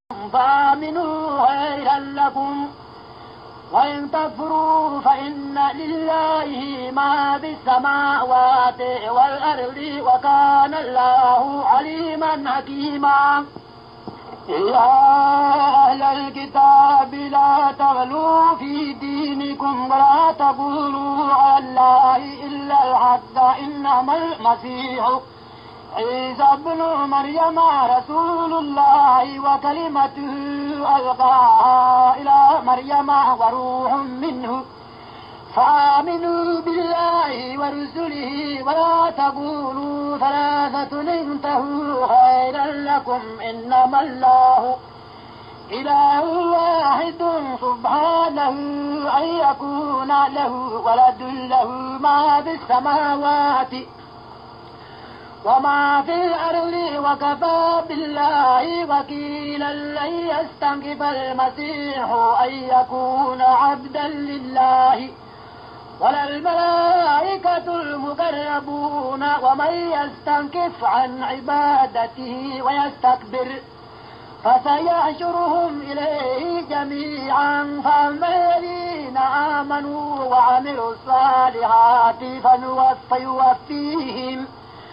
فآمنوا خيرا لكم وإن تكفروا فإن لله ما في السماوات والأرض وكان الله عليما حكيما يا أهل الكتاب لا تغلوا في دينكم ولا تقولوا على الله إلا الحق إنما المسيح عيسى ابن مريم رسول الله وكلمته ألقاها إلى مريم وروح منه فآمنوا بالله ورسله ولا تقولوا ثلاثة انتهوا خيرا لكم إنما الله إله واحد سبحانه أن يكون له ولد له ما في السماوات وما في الأرض وكفى بالله وكيلا لن يستنكف المسيح أن يكون عبدا لله ولا الملائكة المقربون ومن يستنكف عن عبادته ويستكبر فسيحشرهم إليه جميعا فأما الذين آمنوا وعملوا الصالحات فيوفيهم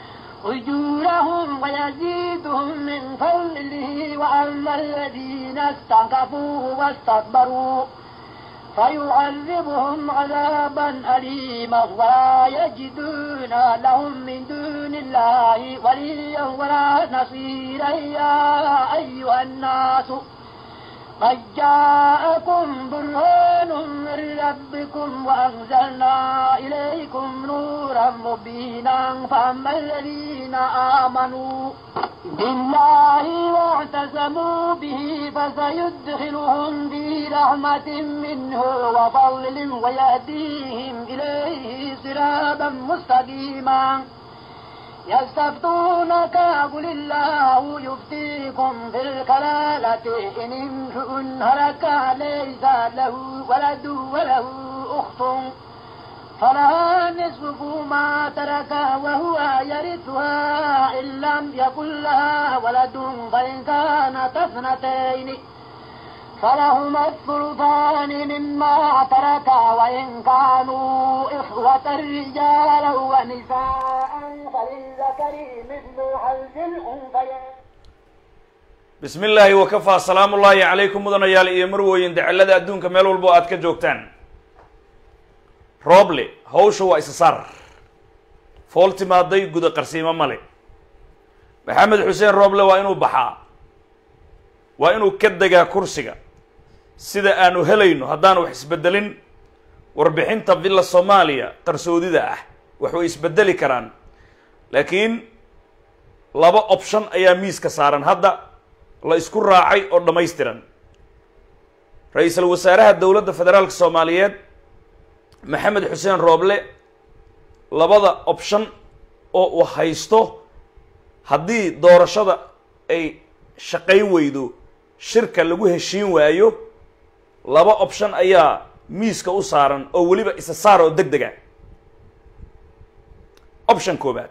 أجورهم ويزيدهم من فضله وأما الذين استنكفوا واستكبروا فيعذبهم عذابا أليما ولا يجدون لهم من دون الله وليا ولا نصيرا يا أيها الناس قد جاءكم برهان من ربكم وأنزلنا إليكم نورا مبينا فأما الذين آمنوا بالله واعتصموا به فسيدخلهم في رحمة منه وفضل ويهديهم إليه صراطا مستقيما يستفتونك قل الله يفتيكم في الكلالة إن امرؤ هلك ليس له ولد وله أخت فلها نصف ما ترك وهو يرثها إن لم يكن لها ولد فإن كانت اثنتين فلهما الثلثان مما ترك وإن كانوا إخوة رجالا ونساء فللذكر مثل حظ الأنثيين bismi illaahi wakafaa salaamu ullaahi calaykum mudanayaal iyo marwooyin dacalada adduunka meel walbo aad ka joogtaan rooble hawsha waa isa saar fool timaaday guda qarsiimo male maxamed xuseen rooble waa inuu baxaa waa inuu ka degaa kursiga sida aanu helayno haddaan wax isbedelin warbixinta villa soomaaliya qarsoodida ah wax way isbedeli karaan laakiin laba option ayaa miiska saaran hadda la isku raacay oo dhammaystiran ra-iisul wasaaraha dowladda federaalka soomaaliyeed maxamed xuseen rooble labada option oo uu haysto haddii doorashada ay shaqayn weydo shirka lagu heshiin waayo laba option ayaa miiska u saaran oo weliba isa saar oo deg dega option koobaad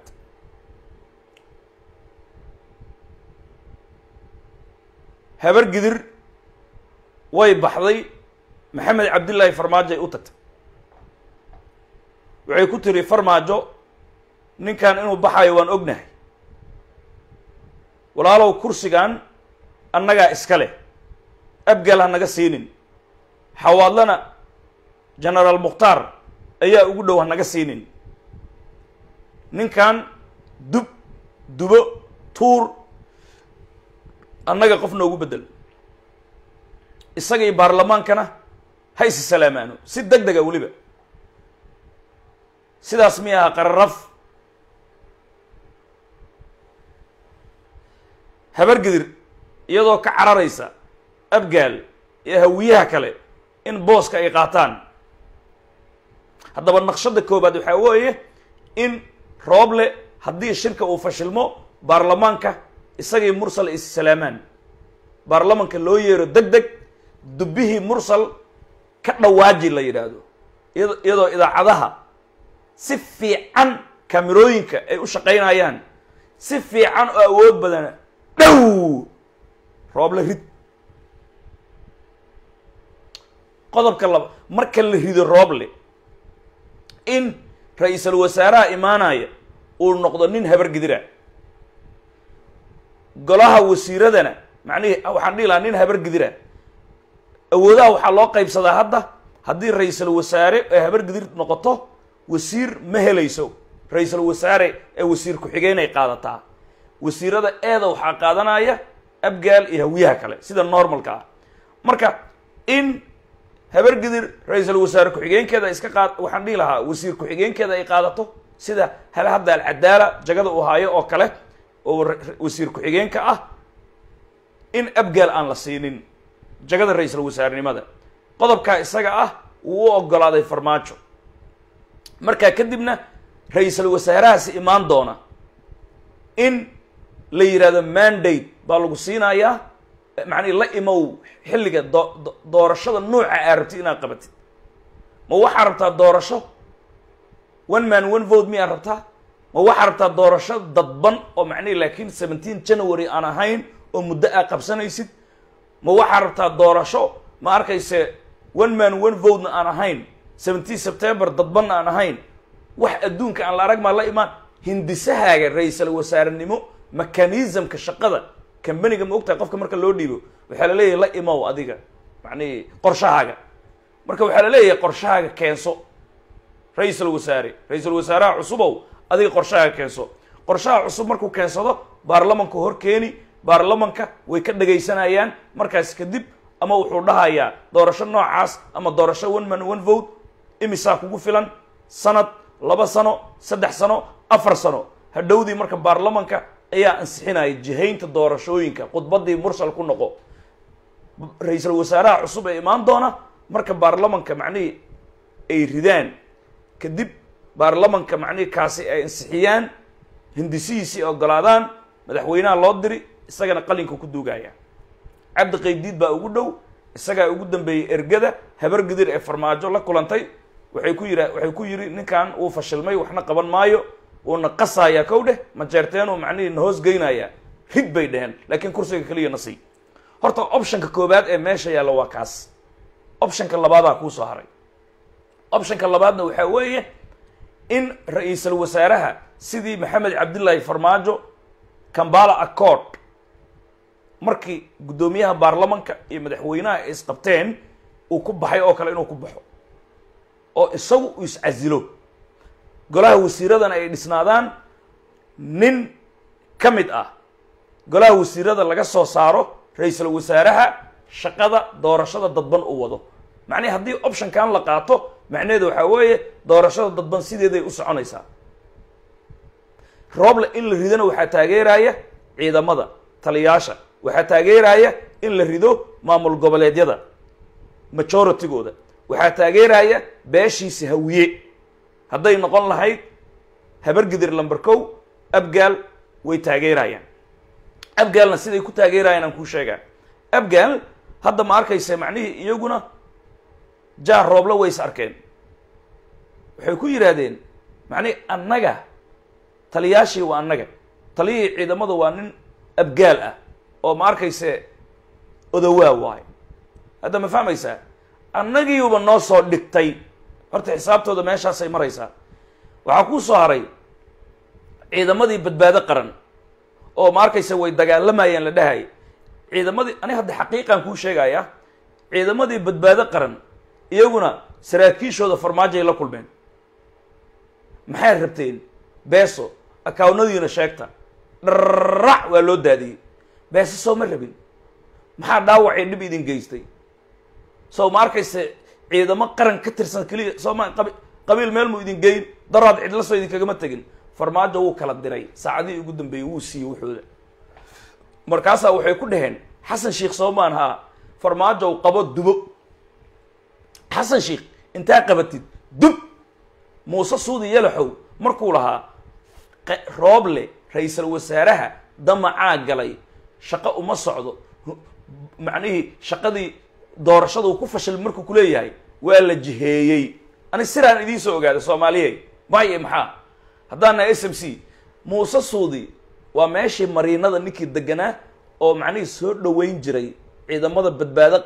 habar gidir way baxday maxamed cabdillaahi farmaajo ay u tagtay waxay ku tiri farmaajo ninkan inuu baxayo waan ognahay walaalow kursigan annagaa iska leh abgal ha naga siinin xawaadlana genaraal mukhtaar ayaa ugu dhow ha naga siinin ninkan dub dubo tuur annaga qof noogu bedel isagii baarlamaankana ha isi salaamaano si deg dega weliba sidaas mi aha qararaf habar gidir iyadoo ka cararaysa abgaal iyo hawiyaha kale in booska ay qaataan haddaba naqshada koobaad waxaa weeye in rooble haddii shirka uu fashilmo baarlamaanka isagii mursal is salaamaan baarlamanka loo yeero deg deg dubbihii mursal ka dhawaaji la yidhaahdo iya iyadoo idaacadaha si fiican kamerooyinka ay u shaqaynayaan si fiican oo awood badana dhow rooble rid qodobka laba marka la rido rooble in ra-iisul wasaaraha imaanaya uu noqdo nin habar gidira golaha wasiiradana macnihii waxaan dhihi lahaa nin habar gidira awoodaha waxaa loo qaybsadaa hadda haddii ra-iisul wasaare ee habar gidir noqoto wasiir ma helayso ra-iisul wasaare ee wasiir ku-xigeen ay qaadataa wasiirada eeda waxaa qaadanaya abgaal iyo hawiyaha kale sida normalka ah marka in habar gidir ra-iisul wasaare ku-xigeenkeeda iska qaad waxaan dhihi lahaa wasiir ku-xigeenkeeda ay qaadato sida hal hadda alcadaala jagada uu haayo oo kale oo wasiir ku-xigeenka ah in abgaal aan la siinin jagada ra-iisul wasaarenimada qodobkaa isaga ah wuu u ogolaaday farmaajo markaa kadibna ra-iisul wasaarahaasi imaan doona in la yidhahdo mandate baa lagu siinayaa macnii la imow xilliga doo doorashada nuuca aa rabtid inaad qabatid ma waxaa rabtaa doorasho one man one vote miyaa rabtaa ma waxaa rabtaa doorasho dadban oo macnihi laakiin seventeen january aan ahayn oo muddo aa qabsanaysid ma waxaa rabtaa doorasho ma arkayse one man one votena aan ahayn seventeen september dadbanna aan ahayn wax adduunka aan la arag maa la imaan hindisahaaga ra-iisul wasaarenimo mechanismka shaqada cambaniga ma ogtahay qofka marka loo dhiibo waxaa la leeyahay la imow adiga macnihi qorshahaaga marka waxaa la leeyahay qorshahaaga keenso ra-iisul wasaare ra-iisul wasaaraha cusubow adiga qorshahaaga keenso qorshaha cusub markuu keensado baarlamanku hor keeni baarlamanka way ka dhagaysanayaan markaas kadib ama wuxuu dhahayaa doorasho noocaas ama doorasho one man one vote imisaa kugu filan sanad laba sano saddex sano afar sano hadhowdii marka baarlamanka ayaa ansixinaya jihaynta doorashooyinka khudbadii mursal ku noqo ra-iisul wasaaraha cusub ee imaan doona marka baarlamanka macnihii ay ridaan kadib baarlamanka macnihii kaasi ay ansixiyaan hindisihiisii ogolaadaan madaxweynaha loo diri isagana qalinka ku duugaya cabdi qaybdiid baa ugu dhow isagaa ugu dambeeyey ergada habar gidir ee farmaajo la kulantay waxay ku yira waxay ku yidhi ninkan uu fashilmay waxna qaban maayo uuna qasayaa kow dheh majeerteenuu macnihii na hoos geynayaa rid bay dheheen laakiin kursiga keliya na sii horta optionka koobaad ee meesha yaalla waa kaas optionka labaadaa kuusoo haray optionka labaadna waxaa weeye in ra-iisul wasaaraha sidii maxamed cabdillaahi farmaajo cambala accord markii guddoomiyaha baarlamanka iyo madaxweynaha ay isqabteen uu ku baxay oo kale inuu ku baxo oo isagu uu iscasilo golaha wasiiradana ay dhisnaadaan nin ka mid ah golaha wasiirada laga soo saaro ra-iisul wasaaraha shaqada doorashada dadban uu wado macnihi haddii optionkan la qaato macnaheedu waxaa weeye doorashada dadban sideeday u soconaysaa rooble in la ridona waxaa taageeraya ciidamada taliyaasha waxaa taageeraya in la rido maamul goboleedyada majoritygooda waxaa taageeraya beeshiisa hawiye hadday noqon lahayd habargidir lamber kow abgaal way taageerayaan abgaalna siday ku taageerayaan aan kuu sheegaa abgaal hadda ma arkaysa macnihii iyaguna jaar rooble way is arkeen waxay ku yidhaahdeen macnihi annaga taliyaashii waa annaga taliyihii ciidamada waa nin abgaal ah oo ma arkayse odowaa waayo hadda ma fahmaysaa annagiiuba noo soo dhigtay horta xisaabtooda meeshaasay maraysaa waxaa kuu soo haray ciidamadii badbaado qaran oo ma arkaysa way dagaalamayaan la dhahay ciidamadii ani hadda xaqiiqan kuu sheegaya ciidamadii badbaado qaran iyaguna saraakiishooda farmaajoay la kulmeen maxay rabteen beeso akawnadiina sheegta dharrac waa loo daadiyey beese soo ma rabin maxaa dhaawacay dhib idin geystay soo ma arkayse ciidamo qaran ka tirsan keliya soo ma qabi qabiil meel mu idin geyn daraad cidla soo idinkagama tegin farmaajo wuu kala diray saacadihii ugu dambeeyey wuu siiyey wuxooda markaasaa waxay ku dhaheen xasan sheikh soomaan haa farmaajow qabo dubo xasan sheikh intaa qabatid dub muuse suudi yalaxow markuu lahaa rooble ra-iisul wasaaraha damacaa galay shaqo uma socdo macnihii shaqadii doorashada uu ku fashil markuu kuleeyahay waa la jiheeyey ani siraan idiin soo ogaaday soomaaliyey maaye maxaa haddaan nahay s m c muuse suudi waa meeshii mariinada ninkii deganaa oo macnihii soo dhoweyn jiray ciidamada badbaado qaran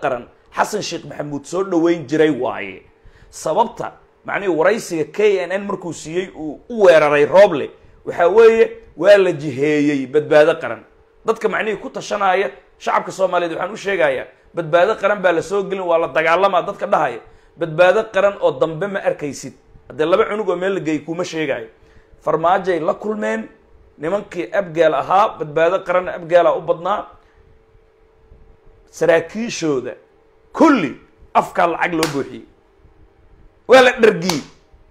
xasan sheekh maxamuud soo dhoweyn jiray waaye sababta macnihii waraysiga k n n markuu siiyey uu u weeraray rooble waxaa weeye waa la jiheeyey badbaado qaran dadka macnihii ku tashanaya shacabka soomaaliyeed waxaan u sheegayaa badbaado qaran baa la soo gelin waa la dagaalamaa dadka dhahaya badbaado qaran oo dambe ma arkaysid haddee laba cunug oo meel la geeyay kuma sheegaayo farmaajay la kulmeen nimankii abgaal ahaa badbaado qaranna abgaalaa u badnaa saraakiishooda kulli afkaa lacag loo buuxiyey waa la dhargiyey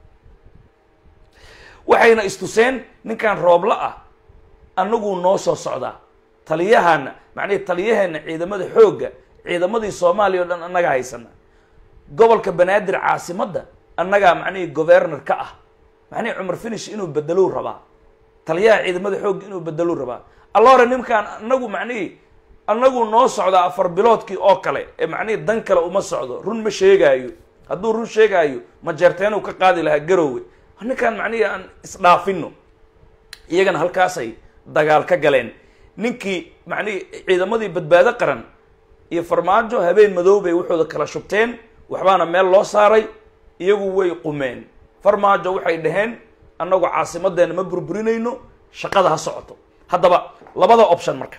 waxayna istuseen ninkan roobla ah annaguu noo soo socdaa taliyahana macnihi taliyaheenna ciidamada xoogga ciidamadii soomaaliya o dhan annagaa haysana gobolka banaadir caasimadda annagaa macnihii governor ka ah macnihi cumar finish inuu bedelou rabaa taliyaha ciidamada xoogga inuu bedelou rabaa alla hore ninkaan anagu macnihii annagu noo socdaa afar biloodkii oo kale ee macnihii dan kale uma socdo run ma sheegaayo hadduu run sheegaayo majeerteenuu ka qaadi lahaa garoowe ninkaan macnihii aan isdhaafino iyagana halkaasay dagaal ka galeen ninkii macnihii ciidamadii badbaado qaran iyo farmaajo habeen madoobay wuxuuda kala shubteen waxbaana meel loo saaray iyagu way qumeen farmaajo waxay dhaheen annagu caasimadeena ma burburinayno shaqada ha socoto haddaba labada option marka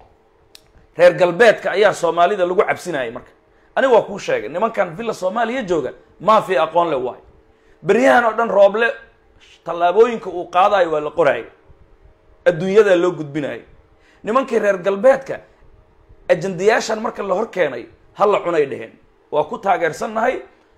reer galbeedka ayaa soomaalida lagu cabsinayay marka aniga waa kuu sheegay nimankan villa soomaaliya jooga maafi aqoon le waayo beryahan oo dhan rooble tallaabooyinka uu qaadayo waa la qoraayo adduunyadaa loo gudbinayo nimankii reer galbeedka ajandayaashan marka la hor keenay ha la cunay dheheen waa ku taageersannahay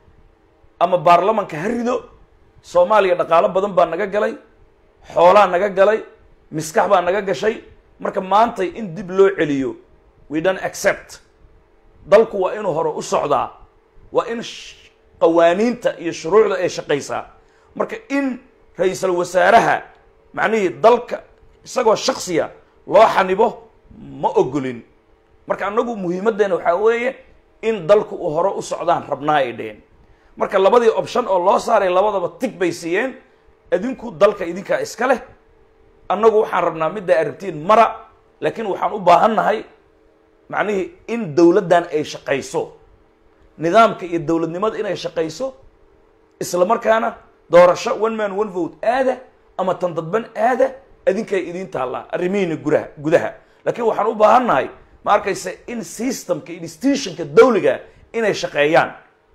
ama baarlamanka ha rido soomaaliya dhaqaalo badan baa naga galay xoolaa naga galay miskax baa naga gashay marka maantay in dib loo celiyo we don't accept dalku waa inuu hore u socdaa waa in qawaaniinta iyo shuruucda ay shaqaysaa marka in ra-iisal wasaaraha macnihii dalka isagoo shaksiya loo xanibo ma ogolin marka annagu muhiimaddeena waxaa weeye in dalku uu hore u socdaan rabnaa ay dheheen marka labadii option oo loo saaray labadaba tig bay siiyeen idinku dalka idinkaa iska leh annagu waxaan rabnaa middaa arabtiin mara laakiin waxaan u baahannahay macnihii in dowladdan ay shaqayso nidaamka iyo dowladnimada inay shaqayso isla markaana doorasho one man one vote aada ama tan dadban aada idinkay idiin taallaa arrimihiina guraha gudaha laakiin waxaan u baahannahay ma arkaysa in systemka institutionka dawliga inay shaqeeyaan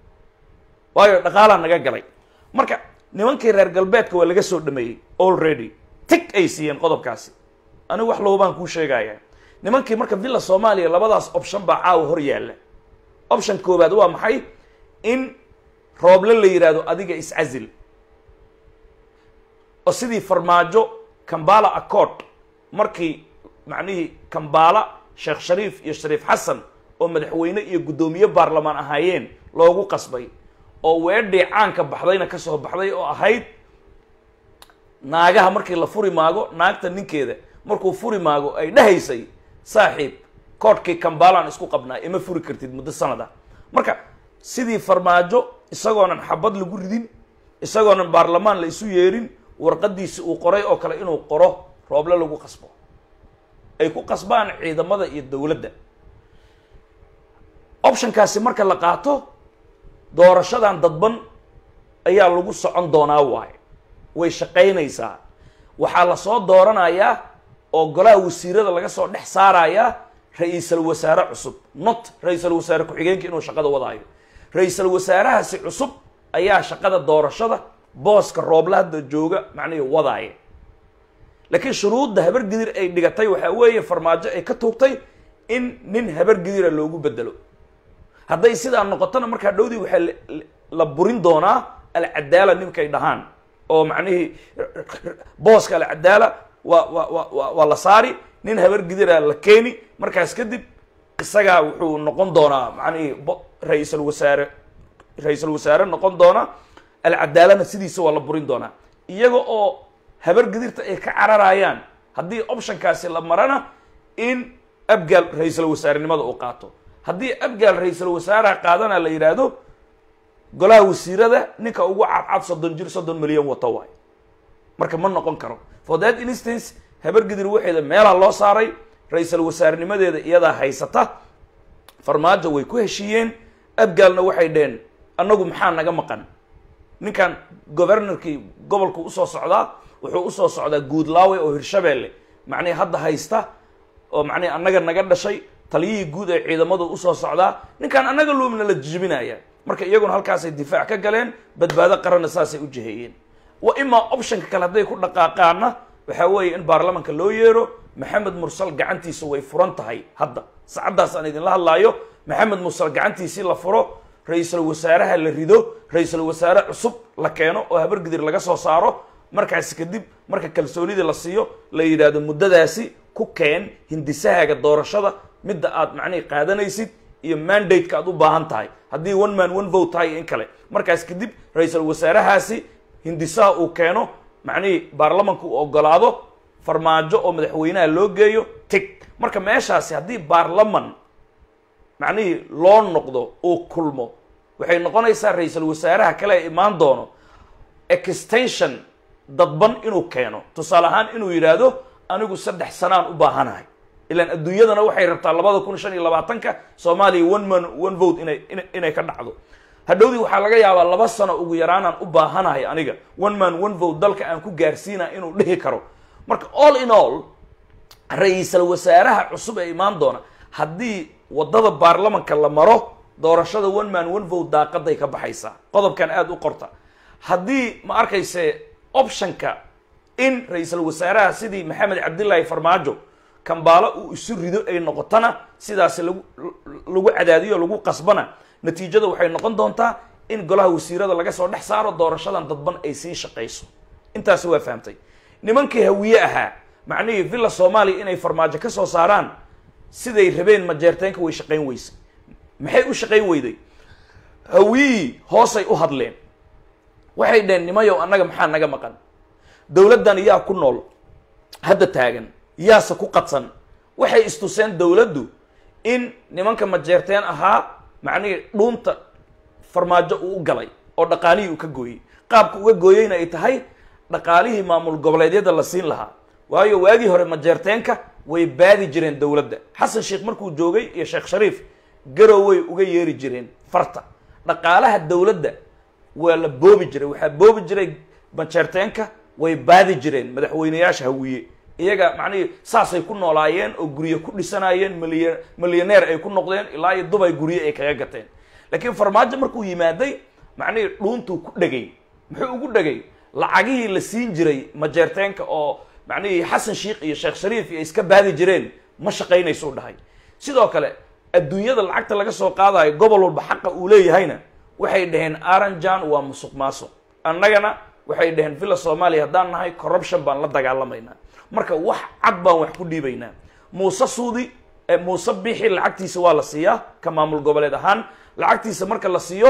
waayo dhaqaalaa naga galay marka nimankii reer galbeedka waa laga soo dhameeyey already tig ay siiyeen qodobkaasi anigu wax lowbaan kuu sheegaya nimankii marka villa soomaaliya labadaas option baa caawa hor yaalla option koowaad waa maxay in rooble la yidhaahdo adiga iscazil oo sidii farmaajo kambala accord markii macnihii kambala sheekh shariif iyo shariif xasan oo madaxweyne iyo guddoomiye baarlamaan ahaayeen loogu qasbay oo weedhii caanka baxdayna ka soo baxday oo ahayd naagaha markii la furi maago naagta ninkeeda markuu furi maago ay dhahaysay saaxiib koodhkii kambalaan isku qabnaa ima furi kartid muddo sanada marka sidii farmaajo isagoonan xabad lagu ridin isagoonan baarlamaan la isu yeerin warqadiisi uu qoray oo kale inuu qoro rooble lagu qasbo ay ku qasbaan ciidamada iyo dowladda optionkaasi marka la qaato doorashadan dadban ayaa lagu socon doonaa waaye way shaqaynaysaa waxaa lasoo dooranayaa oo golaha wasiirada laga soo dhex saarayaa ra-iisal wasaare cusub not ra-iisal wasaare ku-xigeenka inuu shaqada wadaayo ra-iisal wasaarahaasi cusub ayaa shaqada doorashada booska rooble hadda jooga macnihii wadaaya laakiin shuruudda habargidir ay dhigatay waxaa weeye farmaajo ay ka tuugtay in nin habargidira loogu bedelo hadday sidaa noqotona markaa dhowdii waxaa la burin doonaa alcadaala ninkay dhahaan oo macnihii booska alcadaala waa wa wa wa waa la saari nin habargidira la keeni markaas kadib isagaa wuxuu noqon doonaa macnihii ra-iisal wasaare ra-iisal wasaare noqon doona alcadaalana sidiisa waa la burin doonaa iyaga oo habargidirta ay ka cararayaan haddii optionkaasi la marana in abgaal ra-iisal wasaarenimada uu qaato haddii abgaal ra-iisal wasaaraha qaadana la yidhaahdo golaha wasiirada ninka ugu cadcad soddon jir soddon milyan wato waay marka ma noqon karo for that instance habargidir waxeeda meelaha loo saaray ra-iisal wasaarenimadeeda iyadaa haysata farmaajo way ku heshiiyeen abgaalna waxay dheheen annagu maxaa naga maqan ninkan governorkii gobolku usoo socdaa wuxuu usoo socdaa guudlaawe oo hirshabeelle macnihi hadda haysta oo macnihi annaga naga dhashay taliyihii guud ee ciidamadu usoo socdaa ninkan annaga luumna la jijibinaya marka iyaguna halkaasay difaac ka galeen badbaado qaranna saasay u jiheeyeen wa imaa optionka kale hadday ku dhaqaaqaanna waxaa weeye in baarlamanka loo yeero maxamed mursal gacantiisa way furan tahay hadda saacaddaas aan idinla hadlaayo maxamed mursal gacantiisii la furo ra-iisul wasaaraha la rido ra-iisul wasaare cusub la keeno oo habargidir laga soo saaro markaasi kadib marka kalsoonida la siiyo la yidhaahdo muddadaasi ku keen hindisahaaga doorashada midda aad macnihi qaadanaysid iyo mandate-ka aad u baahan tahay haddii one man one vote tahay in kale markaas kadib ra-iisul wasaarahaasi hindisaha uu keeno macnihii baarlamanka uu ogolaado farmaajo oo madaxweynaha loo geeyo tig marka meeshaasi haddii baarlaman macnihii loo noqdo uu kulmo waxay noqonaysaa ra-iisul wasaaraha kale ee imaan doono extension dadban inuu keeno tusaale ahaan inuu yidhaahdo anigu saddex sanaan u baahanahay ilaan adduunyadana waxay rabtaa labada kun shan iyo labaatanka soomaaliya one man one vote inay inay ka dhacdo hadhowdii waxaa laga yaabaa laba sano ugu yaraanaan u baahanahay aniga one man one vote dalka aan ku gaarsiina inuu dhihi karo marka all in all ra-iisal wasaaraha cusub ee imaan doona haddii waddada baarlamanka la maro doorashada one man one vote daaqaday ka baxaysaa qodobkan aada u qorta haddii ma arkayse optionka in ra-iisal wasaaraha sidii maxamed cabdillaahi farmaajo kambaalo uu isu rido ay noqotona sidaasi lagu lagu cadaadiyo lagu qasbana natiijada waxay noqon doontaa in golaha wasiirada laga soo dhex saaro doorashadan dadban ay sii shaqayso intaasi waa fahamtay nimankii hawiye ahaa macnihii villa soomaaliya inay farmaajo ka soo saaraan siday rabeen majeerteenka way shaqayn weysay maxay u shaqayn weyday hawiyii hoosay u hadleen waxay dheheen nimayow annaga maxaa naga maqan dowladdan yaa ku nool hadda taagan yaase ku qadsan waxay istuseen dowladdu in nimanka majeerteen ahaa macnihii dhuunta farmaajo uu u galay oo dhaqaalihii uu ka gooyey qaabka uga gooyeyna ay tahay dhaqaalihii maamul goboleedyada la siin lahaa waayo waagii hore majeerteenka way baadi jireen dowladda xasan sheekh markuu joogay iyo sheekh shariif garoway uga yeeri jireen farta dhaqaalaha dowladda waa la boobi jiray waxaa boobi jiray majeerteenka way baadi jireen madaxweyneyaasha hawiye iyaga macnihii saasay ku noolaayeen oo guryo ku dhisanayeen milya milyaneer ay ku noqdeen ilaa iyo dubay guryo ay kaga gateen laakiin farmaajo markuu yimaaday macnihii dhuuntuu ku dhegay muxuu ugu dhegay lacagihii la siin jiray majeerteenka oo macnihii xasan sheikh iyo sheekh shariif iyo iska baadi jireen ma shaqaynaysuu dhahay sidoo kale adduunyada lacagta laga soo qaadayo gobol walba xaqa uu leeyahayna waxay dhaheen aranjan waa musuq maasuq annagana waxay dhaheen villa soomaaliya haddaan nahay corruption baan la dagaalamaynaa marka wax cad baan wax ku dhiibaynaa muuse suudi muuse bixi lacagtiisa waa la siiyaa ka maamul goboleed ahaan lacagtiisa marka la siiyo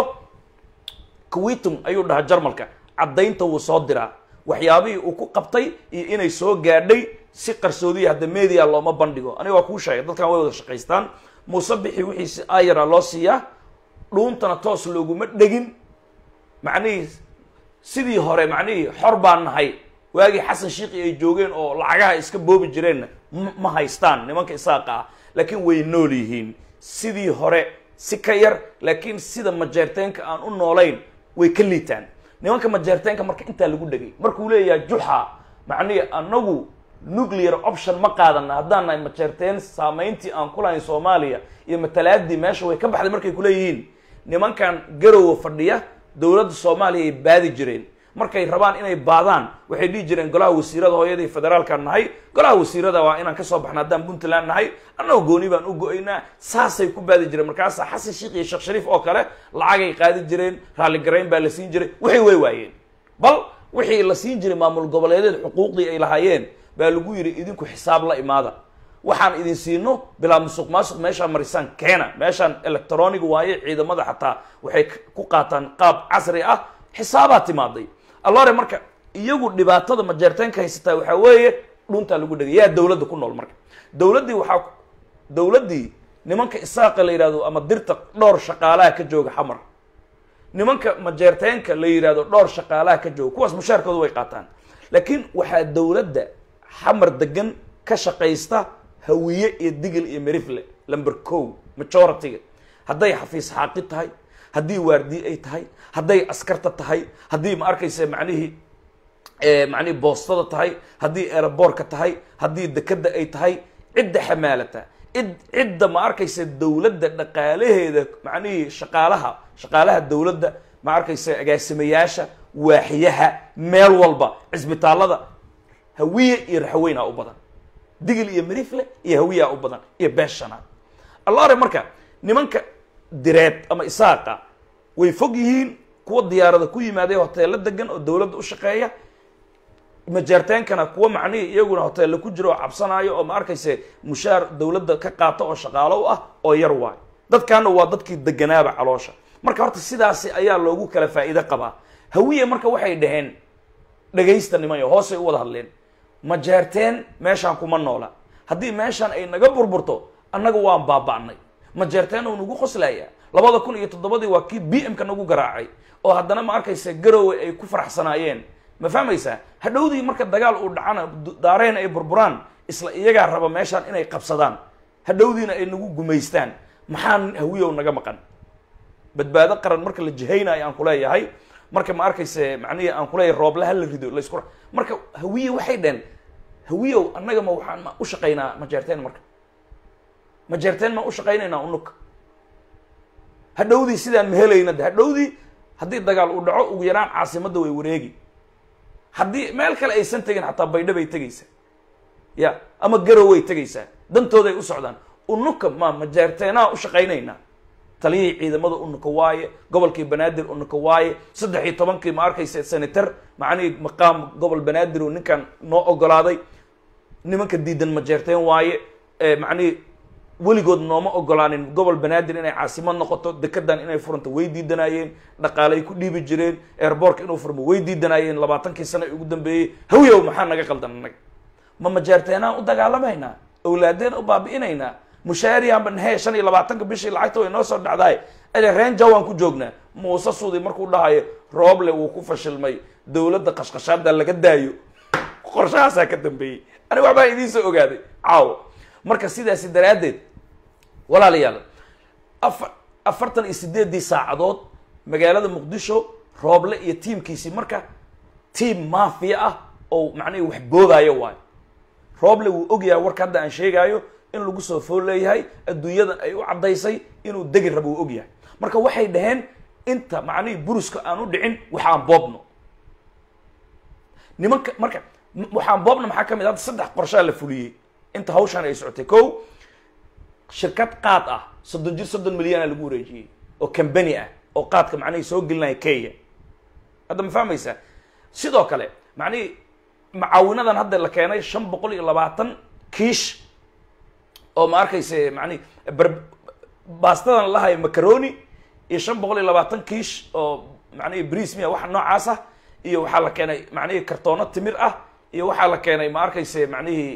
kuwitum ayuu dhahaa jarmalka caddaynta wuu soo diraa waxyaabihii uu ku qabtay iyo inay soo gaadhay si qarsoodiya hadda media looma bandhigo aniga waa kuu sheegay dadkan way wada shaqaystaan muuse bixi wixiisi ayara loo siiyaa dhuuntana toos looguma dhegin macnihii sidii hore macnihii xor baan nahay waagii xasan shiikhi ay joogeen oo lacagaha iska boobi jireenna ma haystaan nimanka isaaqa ah laakiin way nool yihiin sidii hore si ka yar laakiin sida majeerteenka aan u noolayn way ka liitaan nimanka majeerteenka marka intaa lagu dhegay markuu leeyahay juxa macnihii anagu nuclear option ma qaadana haddaan nahay majeerteen saamayntii aan ku lahayn soomaaliya iyo matalaadii meesha way ka baxday markay kuleeyihiin nimankan garowa fadhiya dowladda soomaaliya ay baadi jireen markay rabaan inay baadaan waxay dhihi jireen golaha wasiirada hooyadii federaalka nahay golaha wasiirada waa inaan kasoo baxna haddaan puntland nahay annagoo gooni baan u go-aynaa saasay ku baadi jireen markaasaa xasan sheikh iyo sheekh shariif oo kale lacagay qaadi jireen raalligarayn baa la siin jiray wixii way waayeen bal wixii la siin jiray maamul goboleedeed xuquuqdii ay lahaayeen baa lagu yidhi idinku xisaab la imaada waxaan idin siino bilaa musuq maasuq meeshaan marisaan keena meeshaan electronic waaye ciidamada xataa waxay ku qaataan qaab casri ah xisaabaa timaaday allore marka iyagu dhibaatada majeerteenka haysataa waxaa weeye dhuntaa lagu dhegay yaa dowladda ku nool marka dowladdii waxaa dowladdii nimanka isaaqa la yidhahdo ama dirta dhowr shaqaalaha ka jooga xamar nimanka majeerteenka la yidhahdo dhowr shaqaalaha ka jooga kuwaas mushaarkooda way qaataan laakiin waxaa dowladda xamar degan ka shaqaysta hawiye iyo digil iyo merifle lamber co majority-ga hadday xafiis xaaqid tahay haddii waardiye ay tahay hadday askarta tahay haddii ma arkaysa macnihii macnihii boostada tahay haddii eeraboorka tahay haddii dekeda ay tahay cidda xamaalata cid cidda ma arkaysa dowladda dhaqaalaheeda macnihii shaqaalaha shaqaalaha dowladda ma arkaysa agaasimayaasha waaxiyaha meel walba cisbitaallada hawiye iyo raxweynaa u badan digil iyo marifle iyo hawiyaa u badan iyo beeshanaad allaare marka nimanka direed ama isaaqa way fog yihiin kuwa diyaarada ku yimaadee hoteello degan oo dowladda u shaqeeya majeerteenkana kuwa macnihii iyaguna hoteella ku jira oo cabsanaayo oo ma arkayse mushaar dowladda ka qaata oo shaqaalo u ah oo yar waayo dadkaana waa dadkii deganaaba caloosha marka horta sidaasi ayaa loogu kala faa'iide qabaa hawiye marka waxay dhaheen dhagaysta nimanyo hoosay u wada hadleen majeerteen meeshaan kuma noola haddii meeshaan ay naga burburto annaga waan baaba'nay majeerteen uu nagu qoslayaa labada kun iyo toddobadii waa kii b m ka nagu garaacay oo haddana ma arkaysa garowe ay ku faraxsanaayeen ma fahmaysaa hadhowdii marka dagaal uu dhacana daareen ay burburaan isla iyagaa raba meeshaan inay qabsadaan hadhowdiina ay nagu gumaystaan maxaa hawiyow naga maqan badbaado qaran marka la jihaynayo aan kuleeyahay marka ma arkayse macnihii aan kuleeyahay roobla hala rido laysku marka hawiye waxay dhaheen hawiyow annaga ma waxaan ma u shaqaynaa majeerteen marka majeerteen ma u shaqaynaynaa unug hadhowdii sidaan ma helayna de hadhowdii haddii dagaal uu dhaco ugu yaraan caasimadda way wareegi haddii meel kale aysan tegin xataa baydha bay tegaysaa ya ama garow way tegaysaa dantooday u socdaan unuka ma majeerteenaa u shaqaynaynaa taliyihii ciidamada unuka waaye gobolkii banaadir unuka waaye saddex iyo tobankii ma arkaysa senator macnihii maqaam gobol banaadir oo ninkan noo ogolaaday nimanka diidan majeerteen waaye macnihii weligood nooma ogolaanin gobol banaadir inay caasimad noqoto dekedan inay furanto way diidanaayeen dhaqaalay ku dhiibi jireen airboortka inuu furmo way diidanaayeen labaatankii sano ugu dambeeyey hawyow maxaa naga qaldan annaga ma majeerteenaan u dagaalamaynaa awlaadeen u baabi'inaynaa mushaariyaanba nahee shan iyo labaatanka bishii lacagta way noo soo dhacdaay ade reenja waan ku joognaa muuse suudi markuu dhahayo rooble wuu ku fashilmay dowladda qashqashaada laga daayo qorshahaasaa ka dambeeyey aniga waxbaa idiin soo ogaaday caawo marka sidaasi daraaddeed walaalayaal afar afartan iyo sideeddii saacadood magaalada muqdisho rooble iyo tiimkiisii marka tiam maafiya ah oo macnihi wax boodaayo waayo rooble wuu ogyahay warka hadda aan sheegaayo in lagu soo fool leeyahay adduunyadan ay u caddaysay inuu degi rabo uu ogyahay marka waxay dhaheen inta macnihii buruska aan u dhicin waxaan boobno nimanka marka waxaan boobna maxaa ka mid hadda saddex qorshaa la fuliyey inta hawshaan ay socotay ko shirkad qaad ah soddon jir soddon milyana lagu wareejiyey oo cambany ah oo qaadka macnihii soo gelinaya kenya hadda ma fahmaysaa sidoo kale macnihii macaawinadan hadda la keenay shan boqol iyo labaatan kiish oo ma arkayse macnihi bar baastadan lahayo macaroni iyo shan boqol iyo labaatan kiish oo macnihi briis miya waxa noocaas ah iyo waxaa la keenay macnihii kartoono timir ah iyo waxaa la keenay ma arkayse macnihii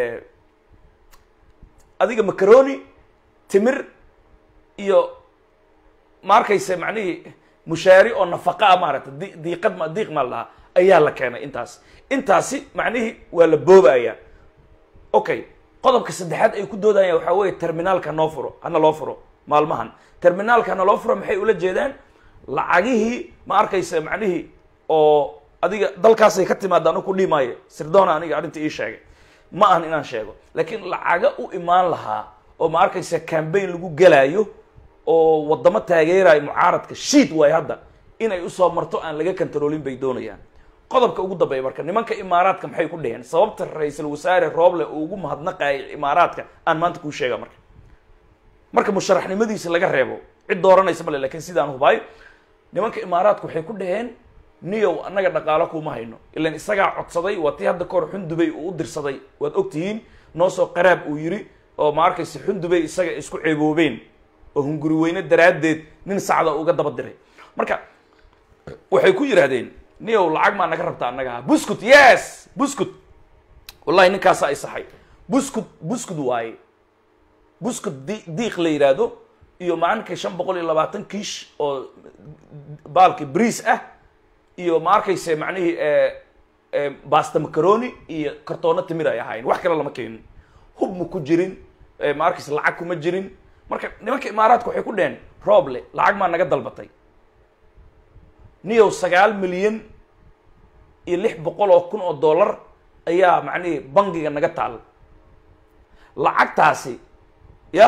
adiga macaroni timir iyo ma arkayse macnihii mushaari oo nafaqa ah maaragta di diiqad ma diiq maa lahaa ayaa la keenay intaas intaasi macnihii waa la boobaya okay qodobka saddexaad ay ku doodayaan waxaa weeye terminaalka noo furo hana loo furo maalmahan terminaalka hana loo furo maxay ula jeedaan lacagihii ma arkaysa macnihii oo adiga dalkaasay ka timaada anu ku dhimaayo sirdoona aniga arrinta ii sheegay ma ahan inaan sheego laakiin lacaga u imaan lahaa oo ma arkaysa cambaign lagu gelaayo oo waddamo taageerayo mucaaradka shiid waay hadda inay usoo marto aan laga kantaroolin bay doonayaan qodobka ugu dambeeya marka nimanka imaaraadka maxay ku dheheen sababta ra-iisul wasaare rooble uu ugu mahadnaqayo imaaraadka aan maanta kuu sheega marka marka musharaxnimadiisa laga reebo cid dooranaysa male lakin sidaan hubaayo nimanka imaaraadka waxay ku dhaheen niyow annaga dhaqaalo kuma hayno ilan isagaa codsaday waa tii hadda kahor xundubay uu u dirsaday waad ogtihiin noo soo qaraab uu yiri oo ma arkaysa xundubay isaga isku ceeboobeen oo hunguri weyne daraaddeed nin sacda uga daba diray marka waxay ku yidhaahdeen niyow lacag maa naga rabta annaga ha buskut yes buskut wallahi ninkaasa ay saxay buskut buskut waaye buskut di diiq la yidhaahdo iyo maalinka shan boqol iyo labaatan kiish oo baalki briis ah iyo ma arkayse macnihii basta macaroni iyo kartoono timir ay ahaayeen wax kale lama keenin hub ma ku jirin ma arkayse lacag kuma jirin marka nimanka imaaraadka waxay ku dheheen rooble lacag maa naga dalbatay niyow sagaal milyan iyo lix boqol oo kun oo dollar ayaa macnihii bangiga naga taal lacagtaasi yah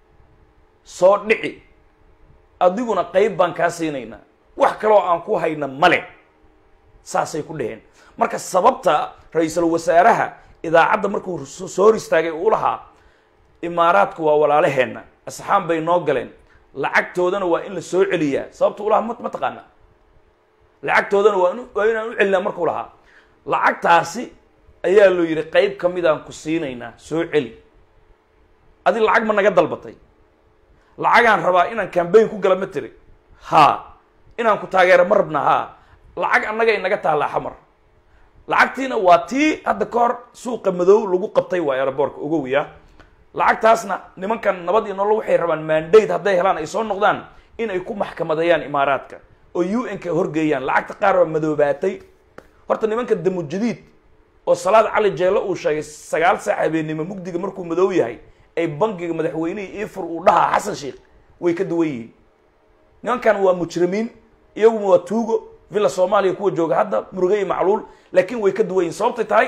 soo dhici adiguna qeyb baan kaa siinaynaa wax kaloo aan ku hayna male saasay ku dhaheen marka sababta ra-iisul wasaaraha idaacadda markuu soo hor istaagay uu lahaa imaaraadku waa walaalaheenna asxaan bay noo galeen lacagtoodana waa in la soo celiyaa sababta ulahaa ma ma taqaana lacagtoodana waa in waa inaan u celinaa markuu lahaa lacagtaasi ayaa loo yidhi qeyb ka midaan ku siinaynaa soo celi adi lacag ma naga dalbatay lacagaan rabaa inaan cambayn ku gala ma tiri haa inaan ku taageero ma rabna haa lacag annaga inaga taallaa xamar lacagtiina waa tii hadda ka hor suuqa madow lagu qabtay waa aeroboortka ogowiya lacagtaasna nimankan nabad iyo nolol waxay rabaan mandate hadday helaan ay soo noqdaan in ay ku maxkamadeeyaan imaaraadka oo u n ka horgeeyaan lacagta qaar waa madoobaatay horta nimanka damujadiid oo salaad cali jeelo uu sheegay sagaal saac habeennimo mugdiga markuu madow yahay ay bangiga madaxweynihii ifur uu dhahaa xasan sheikh way ka duwan yihiin nimankan waa mujrimiin iyaguma waa tuugo villa soomaaliya kuwa jooga hadda muruge iyo macluul laakiin way ka duwan yihin sababtay tahay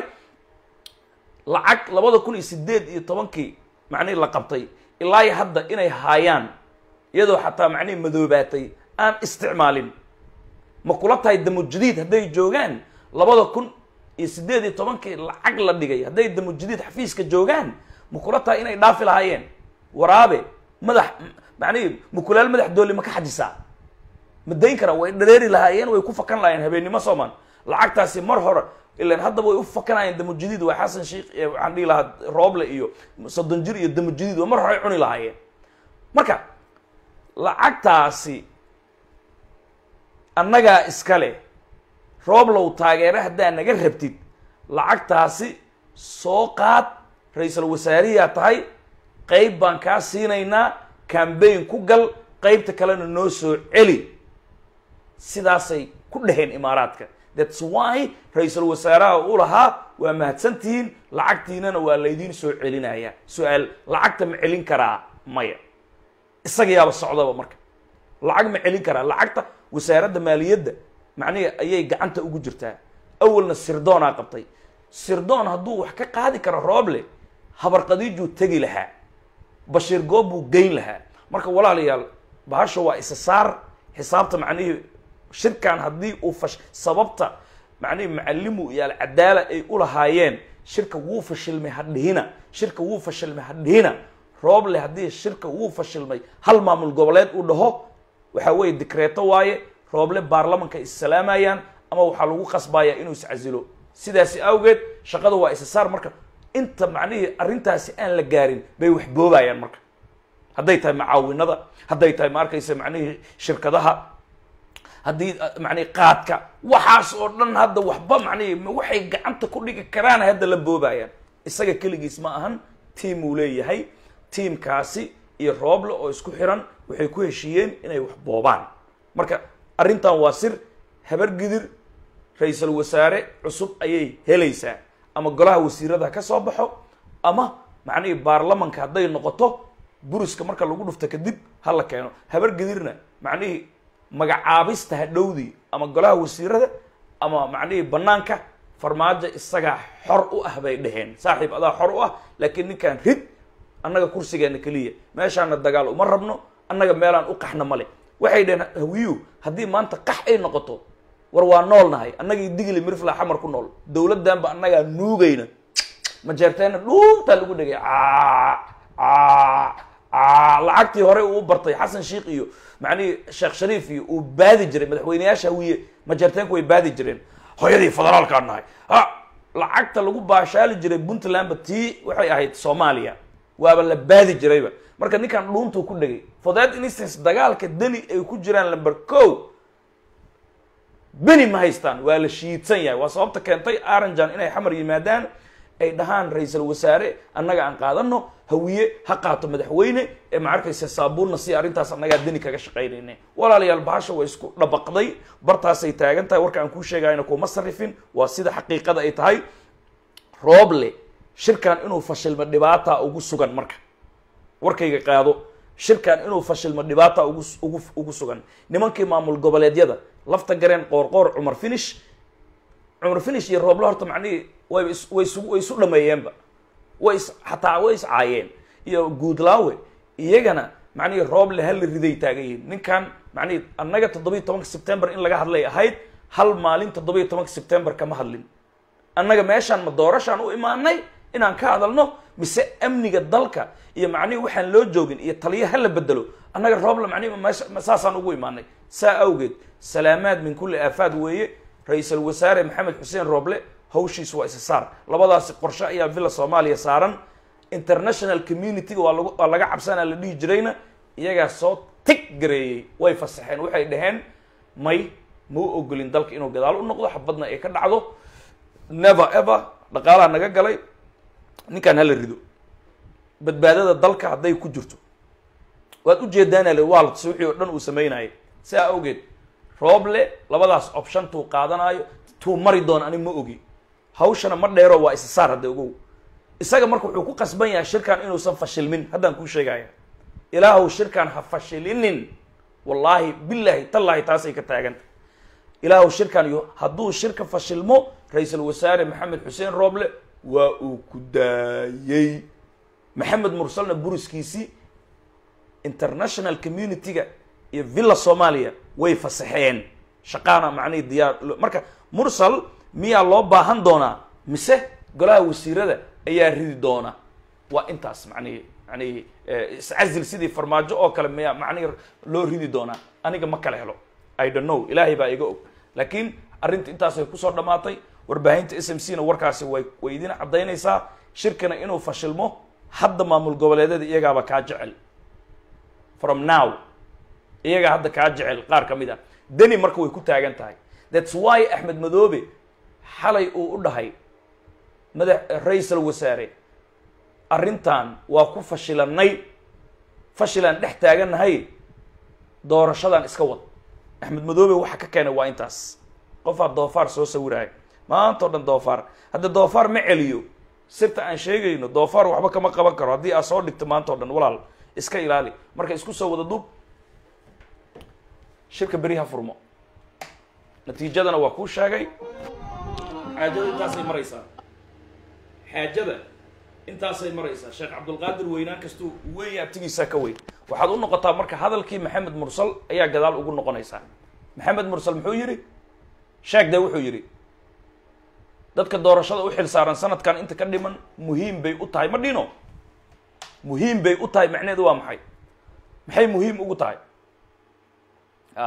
lacag labada kun iyo sideed iyo tobankii macnihii la qabtay ilaa iyo hadda inay haayaan iyadoo xataa macnihii madoobaatay aan isticmaalin ma kula tahay damujadiid hadday joogaan labada kun iyo sideed iyo tobankii lacag la dhigay hadday damujadiid xafiiska joogaan ma kula tahay inay dhaafi lahaayeen waraabe madax macnihii mukulaal madax dooli ma ka xajisaa ma dayn karaan way dhareeri lahaayeen way ku fakan lahaayeen habeennimo soomaan lacagtaasi mar hore ilan haddaba way u fakanayeen damujadiid waa xasan sheikh waxaan dhihi lahaa rooble iyo soddon jir iyo damujadiid waa mar hore ay cuni lahaayeen marka lacagtaasi annagaa iskale rooblow taageere haddaa naga rabtid lacagtaasi soo qaad ra-iisul wasaariyaa tahay qeyb baan kaa siinaynaa cambayn ku gal qeybta kalena noo soo celi sidaasay ku dheheen imaaraadka thats why ra-iisul wasaaraha u lahaa waa mahadsantihiin lacagtiinana waa laydiin soo celinaya su-aal lacagta ma celin karaa maya isaga yaaba socdaba marka lacag ma celin karaa lacagta wasaaradda maaliyadda macnihi ayay gacanta ugu jirtaa awalna sirdoonaa qabtay sirdoon hadduu wax ka qaadi karo rooble habarqadiijuu tegi lahaa bashiir goob buu geyn lahaa marka walaalayaal bahasha waa isa saar xisaabta macnihii shirkan haddii uu fash sababta macnihii macalimu iyo alcadaala ay ulahaayeen shirka wuu fashilmay hadhihina shirka wuu fashilmay hadhihina rooble haddii shirka wuu fashilmay hal maamul goboleed uu dhaho waxaa weeye dikreeto waaye rooble baarlamanka issalaamayaan ama waxaa lagu qasbayaa inuu iscasilo sidaasi awgeed shaqada waa isa saar marka inta macnihii arrintaasi aan la gaarin bay wax boobayaan marka hadday tahay macaawinada hadday tahay ma arkaysa macnihii shirkadaha haddii macnihi qaadka waxaas oo dhan hadda waxba macnihi waxay gacanta ku dhigi karaan hadda la boobayaan isaga keligiis ma ahan tiam uu leeyahay tiamkaasi iyo rooble oo isku xiran waxay ku heshiiyeen inay wax boobaan marka arrintan waa sir habar gidir ra-iisul wasaare cusub ayay helaysaa ama golaha wasiirada ka soo baxo ama macnihii baarlamanka hadday noqoto buriska marka lagu dhufto kadib ha la keeno habar gidirna macnihii magacaabista hadhowdii ama golaha wasiirada ama macnihii banaanka farmaajo isagaa xor u ah bay dheheen saaxiib adaa xor u ah laakiin ninkaan rid annaga kursigeena keliya meeshaana dagaal uma rabno annaga meelaan u qaxna male waxay dheheen hawiyu haddii maanta qax ay noqoto war waa nool nahay annagii digli mirfla xamar ku nool dowladdanba annagaa nuugayna majeerteena dhuuntaa lagu dhegay lacagtii hore uu bartay xasan sheikh iyo macnihii sheekh shariif iyo uu baadi jiray madaxweyneyaasha hawiye majeerteenku way baadi jireen hooyadii federaalkaan nahay ha lacagta lagu baashaali jiray puntlandba tii waxay ahayd soomaaliya waaba la baadi jirayba marka ninkan dhuuntuu ku dhegay for that instance dagaalka deni ay ku jiraan lamber co beni ma haystaan waa la shiidsan yahay waa sababta keentay aranjan inay xamar yimaadaan ay dhahaan ra-iisul wasaare annaga aan qaadano hawiye ha qaato madaxweyne ee ma arkaysa saabuunna si arrintaas annagaa deni kaga shaqaynayna walaalayaal bahasha way isku dhabaqday bartaasay taagan tahay warka aan kuu sheegayna kuma sarifin waa sida xaqiiqada ay tahay rooble shirkan inuu fashilmo dhibaata ugu sugan marka warkayga qaado shirkan inuu fashilmo dhibaata ugu ugu ugu sugan nimankii maamul goboleedyada lafta gareen qoorqoor cumar finish cumar finish iyo rooblo horta macnihii way is way isu way isu dhameeyeenba way is xataa way is caayeen iyo guudlaawe iyagana macnihii rooble hal riday taagan yihiin ninkan macnihii annaga toddobiyi tobanka september in laga hadlay ahayd hal maalin toddobiyi tobanka september kama hadlin annaga meeshaan ma doorashaan u imaanay inaan ka hadalno mise amniga dalka iyo macnihii waxaan loo joogin iyo taliya ha la bedelo annaga rooble macnihi meesha ma saasaan ugu imaanay saa awgeed salaamaad min kulli aafaad weeye ra-iisul wasaare maxamed xuseen rooble hawshiis waa isa saar labadaasi qorshe ayaa villa soomaaliya saaran international community-ga waa lagu waa laga cabsanaa la dhihi jirayna iyagaa soo tig gareeyey way fasaxeen waxay dhaheen may ma u ogolin dalka inuu gadaal u noqdo xabadna ay ka dhacdo never ever dhaqaalaha naga galay ninkaan hala rido badbaadada dalka hadday ku jirto waad ujeedaana le waa la tusay wixii oo dhan uu sameynayay sidaa awgeed rooble labadaas option tuu qaadanaayo tuu mari doona ani ma ogi hawshana ma dheero waa isa saar hadda ogow isaga marka wuxuu ku qasban yahay shirkan inuusan fashilmin haddaan kuu sheegaya ilaahuw shirkan ha fashilinin wallaahi billaahi tallaahi taasay ka taaganta ilaahuw shirkan yo hadduu shirka fashilmo ra-iisul wasaare maxamed xuseen rooble waa uu ku daayey maxamed mursalna buriskiisii international community-ga iyo villa soomaaliya way fasaxeen shaqaana macnihii diyaar marka mursal miyaa loo baahan doonaa mise golaha wasiirada ayaa ridi doona waa intaas macnihii macnihii iscazil sidii farmaajo oo kale miyaa macnihii loo ridi doonaa aniga ma kala helo i don't know ilaahay baa iga og laakiin arrinta intaasay kusoo dhammaatay warbaahinta s m c na warkaasi way way idin caddaynaysaa shirkana inuu fashilmo hadda maamul goboleedyada iyagaaba kaa jecel from now iyagaa hadda kaa jecel qaar ka mid ah deni marka way ku taagan tahay thats why axmed madoobe xalay uu u dhahay madax ra-iisal wasaare arrintan waa ku fashilanay fashilaan dhex taagannahay doorashadan iska wad axmed madoobe waxa ka keenay waa intaas qofaa doofaar soo sawiraya maanta o dhan doofaar hadda doofaar ma celiyo sirta aan sheegayno doofaar waxba kama qaban karo haddii aad soo dhigto maanta o dhan walaal iska ilaali marka isku soo wada duub shirka beri ha furmo natiijadana waa kuu sheegay xaajada intaasay maraysaa xaajada intaasay maraysaa sheekh cabdulqaadir weynaan kastuu weyn abtigiisaa ka weyn waxaad u noqotaa marka hadalkii maxamed mursal ayaa gadaal ugu noqonaysaa maxamed mursal muxuu yidhi sheeg dee wuxuu yidhi dadka doorashada u xil saaran sanadkan inta ka dhiman muhiim bay u tahay ma dhino muhiim bay u tahay macneheedu waa maxay maxay muhiim ugu tahay a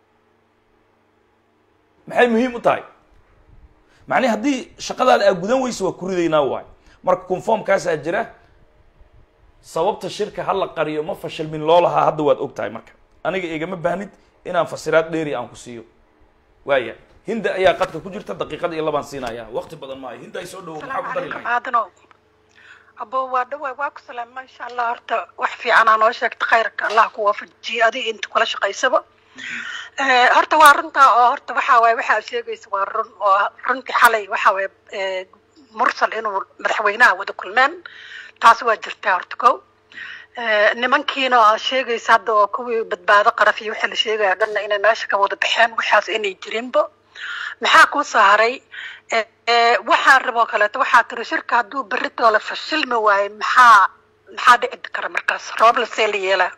maxay muhiim u tahay macnii haddii shaqadaada aa gudan weysa waa kuridaynaa waay marka conformkaasaa jira sababta shirka ha la qariyo ma fashilmin loo lahaa hadda waad og tahay marka aniga igama baahnid inaan fasiraad dheeri aan ku siiyo waaya hinda ayaa qadka ku jirta daqiiqada iyo labaan siinaya waqti badan maayo hinda ay soo dhawo maxaa ku dari lahayd aadanow abo waa dhawaay waa ku salaam insha allah horta wax fiicanaa noo sheegta khayrka allah ku waafajiye adiga inta kula shaqaysaba horta waa runtaa oo horta waxa waaye waxaa sheegaysa waa run oo runtii xalay waxa waaye mursal inuu madaxweynaha wada kulmeen taas waa jirtaa horta kow nimankiina aad sheegaysa hadda oo kuwii badbaado qaraf iyo wixii la sheegaya dhanna inay meesha ka wada baxeen waxaas inay jirinba maxaa kuu saharay waxaan raboo kaleeto waxaa tiri shirka hadduu berritoo la fashilmi waayo maxaa maxaa dhici kara markaas roob lasee la yeelaa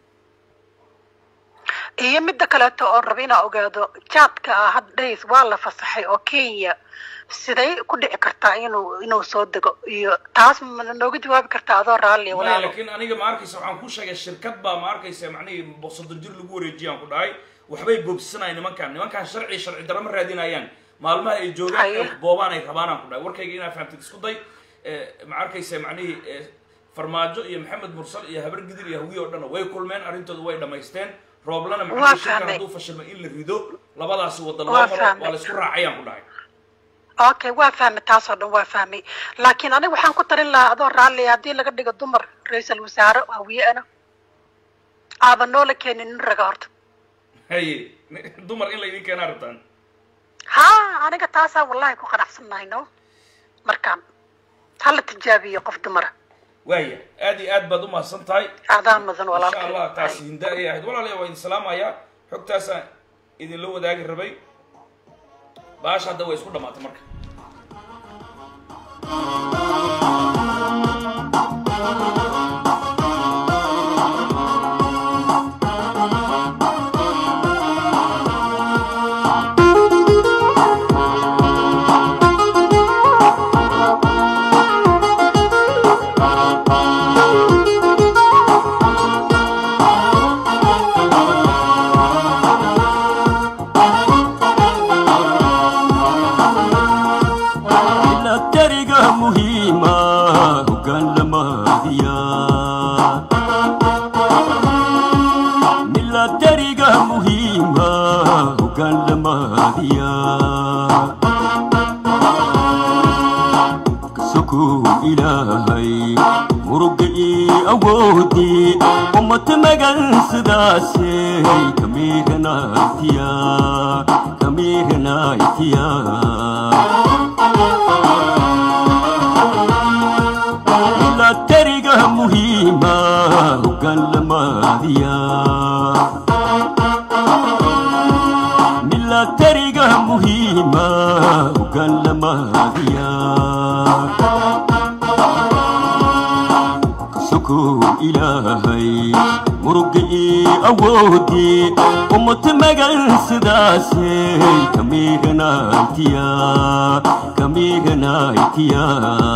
iyo midda kaleeto oon raba inaa ogaado jaadka ah hadda dhays waa la fasaxay oo kenya siday ku dhici kartaa inuu inuu soo dego iyo taas ma nooga jawaabi kartaa adoo raalliya maya walaalo laakiin aniga ma arkaysa waxaan ku sheegay shirkad baa ma arkaysa macnihii soddon jir lagu wareejiyaan ku dhahay waxbay boobsanayan nimankan nimankan sharci sharci darro ma raadinayaan maalmaha ay joogaan Haye. ee boobaan ay rabaanaan ku dhahay warkayga inaa fahamtid isku day ma arkaysa macnihii eh, farmaajo iyo maxamed mursal iyo habar gidir iyo hawiye oo dhan way kulmeen arrintooda way dhamaysteen rooblana Waa macnihii shirkan fahmay. hadduu fashilmo in la rido labadaasi wada loo Waa maro fahmay. waa la isku raacayaan ku dhahay okay waa fahmay taasoo dhan waa fahmay laakiin aniga waxaan ku tarin lahaa adoo raalliya haddii laga dhigo dumar ra-iisul wasaare hawiye-ana aaba noola keenin nin raga horta haye dumar in laydin keenaa rabtaan ha aniga taasaa wallahi ku qanacsannahay no markaan hala tijaabiyo qof dumara waaya aad iyo aad baad u mahadsan tahay aadaan mudan insha allah walaalkay taasi hinda ayay ahayd walaalayaa waa idin salaamayaa xogtaasaan idinla wadaagi rabay baasha hadda way isku dhamaatay marka dariga muhiima hoggaan lamaadiya miladariga muhiima hoggaan lamaadiya kasokow ilaahay muruga ii awoodii ummad magan sidaasey kamiiranaitiya kamiiranaitiya ila tariga muhiima hoggaan lamaadiya milatariga muhiima hoggaan lamaadiya kasokow ilaahay muruga ii awoodii ummad magan sidaasey kamiiranaitiya kamiiranaitiya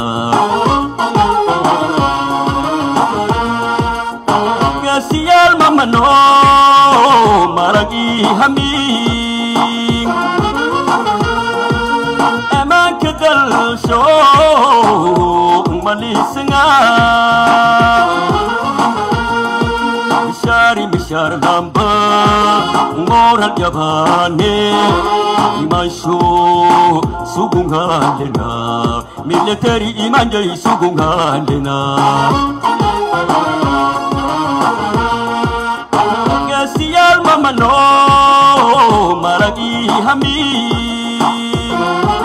gaasiyaal mamano maragii hamiin ammaanka dalsho malisanga mishaari mishaar dhamba ngoral yabaane imansho sugungalena military imanjay sugungalena gaasiyaal mamano maragii hamiin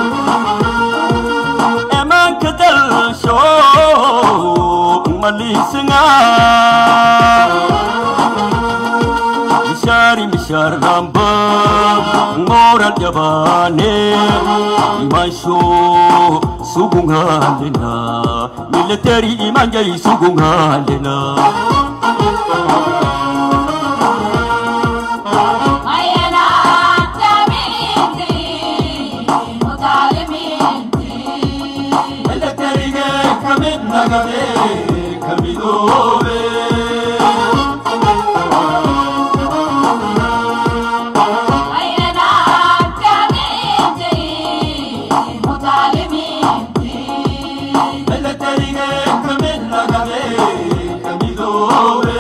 ammaanka dalsho malisanga mishaari mishaar dhamba ngoral yabaane imansho sugungalena military imanjay sugungalena militariga kamid nagade kamidoobe militariga kamid nagade kamidoobe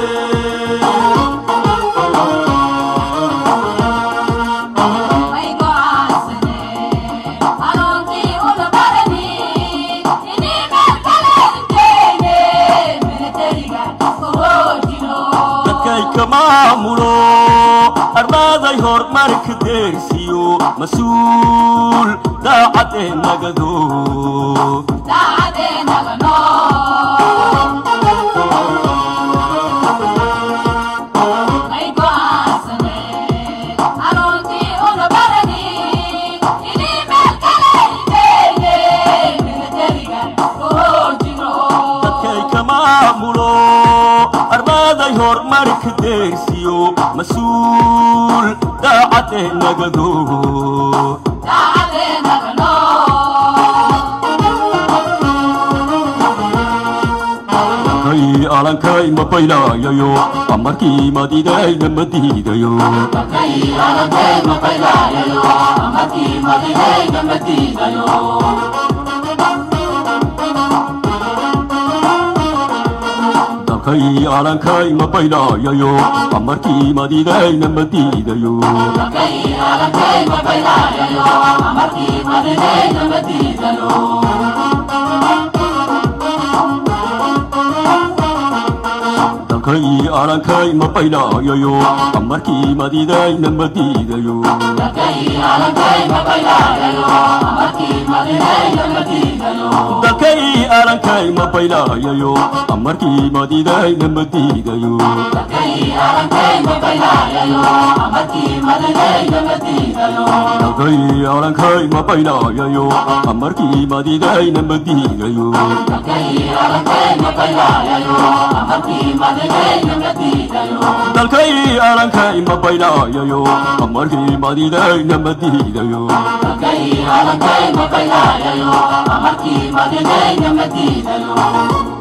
dadkay ka maamulo armaaday horumarka deersiyo mas-uul daacadee nagado dadkay ka maamulo armaaday horumarka deersiyo mas-uul daacadee nagado kay alankay ma baylayayo amarkii madidayna ma diidayo dalkay alankay ma baylayayo amarkii madidayna ma diidayo dalkay alankay ma baylayayo amarkii madidayna ma diidayo dalkay dalkay alankay ma baylayayo amarkii madidayna ma diidayo dalkay alankay ma baylayayo amarkii madidayna ma diidayo dalkay alankay ma baylayayo amarkii madidayna ma diidayo Amarkii madinayna madiidayo